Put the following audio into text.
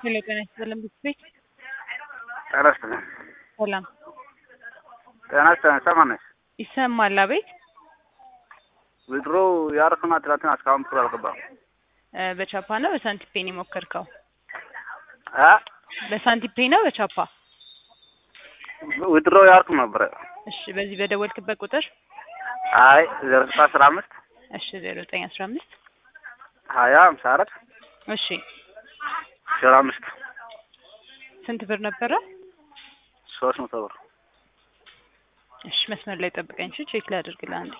ሄሎ ጤና ይስጥልን ቤት ጤና ይስጥልን። ሰላም ጤና ይስጥልን። ሰማን ነሽ? ይሰማል? አቤት ዊድሮ ያረፍና ትላንትና እስካሁን ብር አልገባም። እ በቻፓ ነው በሳንቲፔ ነው የሞከርከው? አ በሳንቲፔ ነው በቻፓ? ዊድሮ ያርኩ ነበረ። እሺ በዚህ በደወልክበት ቁጥር አይ ዜሮ ስልሳ አስራ አምስት እሺ ዜሮ ዘጠኝ አስራ አምስት ሀያ ሃምሳ አራት እሺ ዜሮ አምስት ስንት ብር ነበረ? ሶስት መቶ ብር እሺ መስመር ላይ ጠብቀኝ። እሺ ቼክ ላድርግልህ አንዴ።